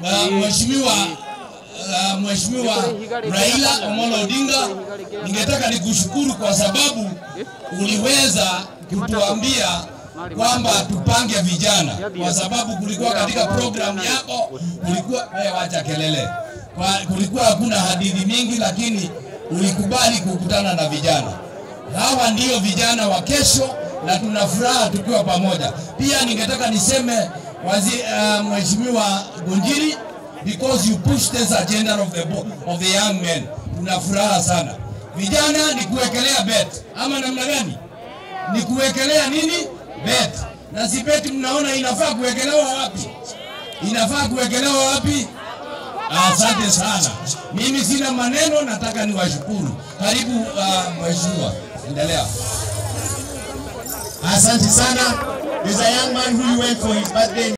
uh, mheshimiwa uh, mheshimiwa Raila Amolo Odinga, ningetaka nikushukuru kwa sababu uliweza kutuambia kwamba tupange vijana, kwa sababu kulikuwa katika programu yako kulikuwa wewe, wacha kelele, kwa, kulikuwa hakuna hadithi mingi, lakini ulikubali kukutana na vijana. Hawa ndio vijana wa kesho na tuna furaha tukiwa pamoja. Pia ningetaka niseme wazi, uh, mheshimiwa Gunjiri because you push this agenda of the, bo- of the young men. Tuna furaha sana. Vijana ni kuwekelea bet ama namna gani? Ni kuwekelea nini? Bet. Na si bet mnaona inafaa kuwekelewa wapi? Inafaa kuwekelewa wapi? Asante sana. Mimi sina maneno, nataka niwashukuru. Karibu uh, mheshimiwa, endelea. Asante sana. There's a young man who went for his birthday.